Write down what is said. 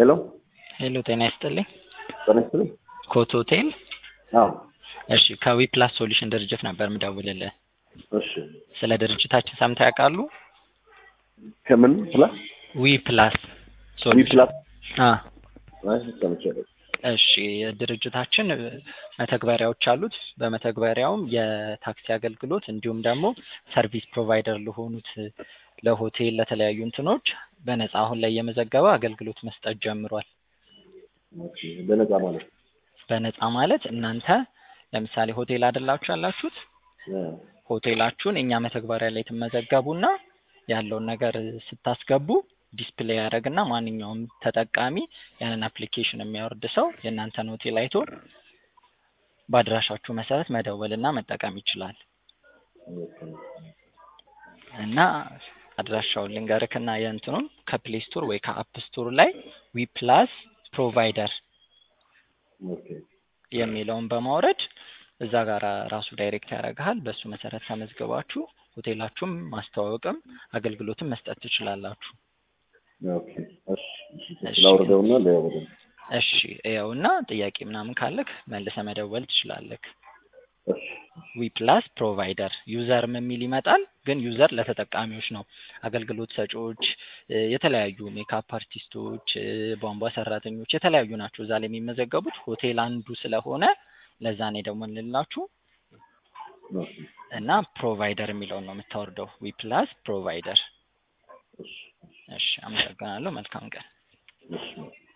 ሄሎ ሄሎ ጤና ይስጥልኝ። ጤና ይስጥልኝ። ኮት ሆቴል። አዎ እሺ ከዊ ፕላስ ሶሉሽን ድርጅት ነበር ምደውልልህ። እሺ ስለ ድርጅታችን ሰምተህ ያውቃሉ? ከምን ፕላስ ዊ ፕላስ ዊ ሶሉሽን ፕላስ አ አይ ሰምቻለሁ። እሺ የድርጅታችን መተግበሪያዎች አሉት። በመተግበሪያውም የታክሲ አገልግሎት እንዲሁም ደግሞ ሰርቪስ ፕሮቫይደር ለሆኑት ለሆቴል ለተለያዩ እንትኖች በነፃ አሁን ላይ እየመዘገበ አገልግሎት መስጠት ጀምሯል። ኦኬ በነፃ ማለት በነፃ ማለት እናንተ ለምሳሌ ሆቴል አይደላችሁ ያላችሁት እ ሆቴላችሁን እኛ መተግበሪያ ላይ ትመዘገቡና ያለውን ነገር ስታስገቡ ዲስፕሌይ ያደርግና ማንኛውም ተጠቃሚ ያንን አፕሊኬሽን የሚያወርድ ሰው የእናንተን ሆቴል አይቶ በአድራሻችሁ መሰረት መደወልና መጠቀም ይችላል። ኦኬ እና አድራሻውን ልንገርክና የእንትኑን ከፕሌይ ስቶር ወይ ከአፕ ስቶር ላይ ዊ ፕላስ ፕሮቫይደር ኦኬ የሚለውን በማውረድ እዛ ጋር ራሱ ዳይሬክት ያደርግሃል። በእሱ መሰረት ተመዝግባችሁ ሆቴላችሁም ማስተዋወቅም አገልግሎትም መስጠት ትችላላችሁ። ኦኬ እሺ እሺ እሺ። ላውርደውና ለያወደው እሺ ይኸውና ጥያቄ ምናምን ካለክ መልሰ መደወል ትችላለክ። እሺ ዊ ፕላስ ፕሮቫይደር ዩዘርም የሚል ይመጣል። ግን ዩዘር ለተጠቃሚዎች ነው። አገልግሎት ሰጪዎች እ፣ የተለያዩ ሜካፕ አርቲስቶች፣ እ፣ ቧንቧ ሰራተኞች የተለያዩ ናቸው እዛ ላይ የሚመዘገቡት። ሆቴል አንዱ ስለሆነ ለዛ ነው የደወልንላችሁ ኦኬ እና ፕሮቫይደር የሚለውን ነው የምታወርደው። ዊ ፕላስ ፕሮቫይደር። እሺ እሺ አመሰግናለሁ። መልካም ቀን። እሺ